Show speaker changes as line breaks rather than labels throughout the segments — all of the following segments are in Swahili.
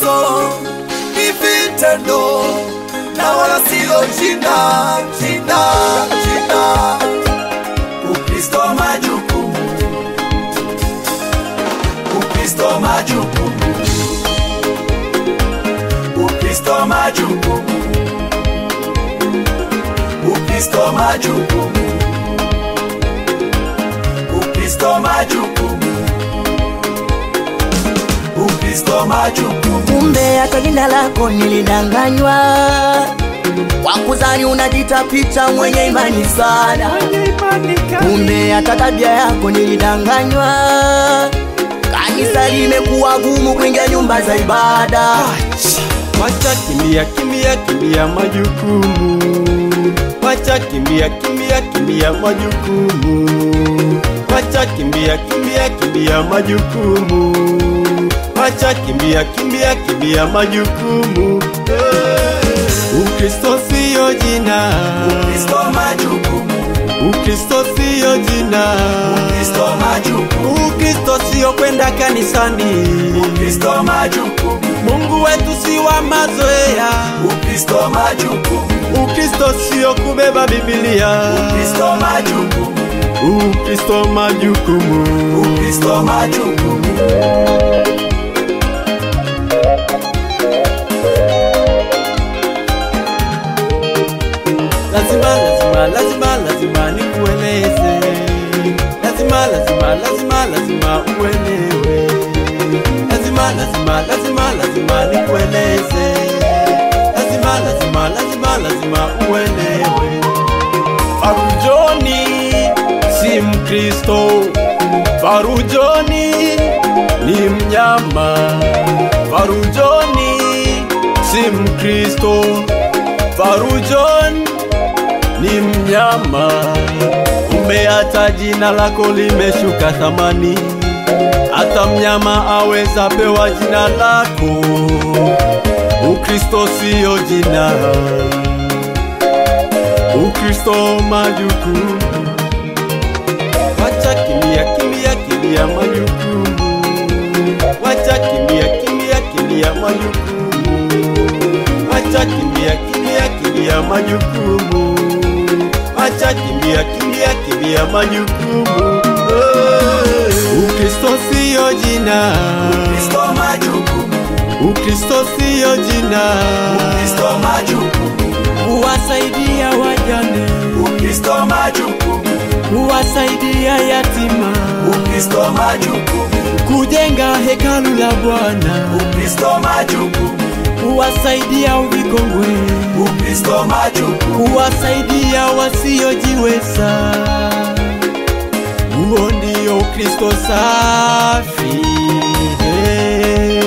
Ukristo ni vitendo na wala sio jina, jina, jina. Ukristo majukumu, Ukristo majukumu, Ukristo majukumu, Ukristo majukumu, Ukristo majukumu, Ukristo majukumu.
kumbe hata jina lako nilidanganywa kwa kuzani unajita picha mwenye imani sana kumbe hata tabia yako nilidanganywa kanisa limekuwa gumu kuingia nyumba za ibada
Wacha kimbia kimbia kimbia majukumu, wacha kimbia kimbia kimbia majukumu, wacha kimbia kimbia kimbia majukumu, wacha kimbia kimbia kimbia majukumu. Eh, Ukristo siyo jina,
Ukristo majukumu,
Ukristo siyo jina,
Ukristo majukumu,
Ukristo siyo kwenda kanisani.
Ukristo majukumu,
Mungu wetu si wa mazoea.
Ukristo majukumu,
Ukristo sio kubeba Biblia.
Ukristo majukumu,
Ukristo majukumu.
Ukristo majukumu.
Lazima lazima lazima lazima nikueleze. Lazima lazima lazima lazima uelewe. Lazima lazima lazima lazima nikueleze. Lazima lazima lazima lazima uelewe. Farujoni si Mkristo. Farujoni ni mnyama. Farujoni si Mkristo. Farujon ni mnyama. Kumbe hata jina lako limeshuka thamani, hata mnyama aweza pewa jina lako. Ukristo siyo jina, Ukristo majukumu. Wacha kimbia kimbia kimbia majukumu, wacha kimbia kimbia kimbia majukumu, wacha kimbia kimbia kimbia majukumu, wacha kimbia kimbia kimbia majukumu. Eh, Ukristo siyo jina,
Ukristo majukumu,
Ukristo siyo jina,
Ukristo majukumu,
kuwasaidia wajane,
Ukristo majukumu,
kuwasaidia yatima,
Ukristo majukumu,
kujenga hekalu la Bwana,
Ukristo majukumu,
kuwasaidia vikongwe,
Ukristo majukumu,
kuwasaidia wasiojiweza. Huo ndio Ukristo safi. Hey.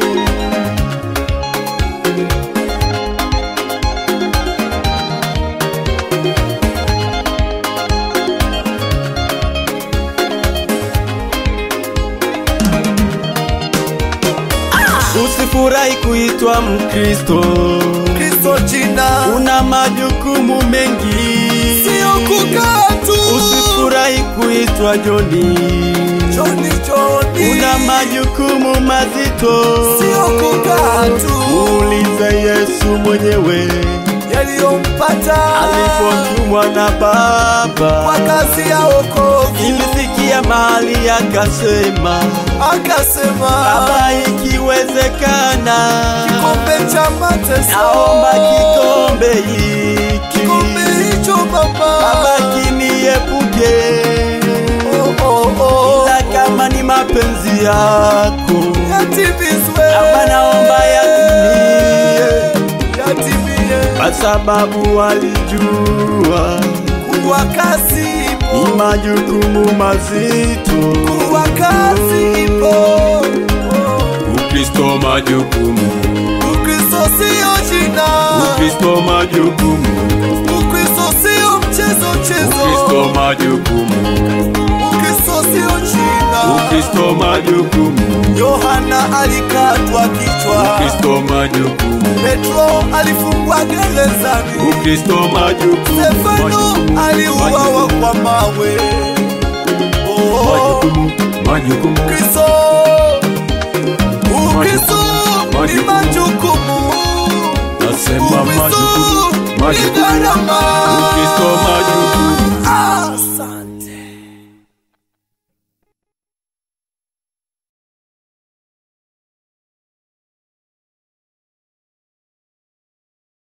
Usifurahi kuitwa Mkristo,
Kristo jina,
una majukumu mengi.
sio kukaa tu,
Usifurahi kuitwa Joni,
Joni Joni,
una majukumu mazito.
sio kukaa tu,
Muulize Yesu mwenyewe
yaliyompata
alipotumwa na Baba,
kwa kazi ya wokovu,
ilifikia mahali akasema,
akasema
Baba, ikiwezekana,
kikombe cha mateso,
naomba kikombe hiki
kikombe hicho Baba,
Baba kiniepuke,
oh, oh, oh,
ila kama ni mapenzi yako
yatimizwe,
Baba, naomba yatimie,
yatimie,
kwa sababu walijua
kuwa kazi
ni
ipo,
majukumu mazito.
kuwa kazi ipo,
Ukristo majukumu,
Ukristo sio jina,
Ukristo majukumu,
Ukristo sio mchezo
Ukristo
mchezo,
majukumu,
Ukristo sio jina.
Ukristo majukumu,
Yohana alikatwa kichwa,
Ukristo majukumu,
Petro alifungwa gerezani,
Ukristo majukumu,
Stefano
majukumu,
aliuawa kwa mawe. Oh,
majukumu, majukumu,
Kristo, Ukristo ni
majukumu
gharama
ukisoma jukumu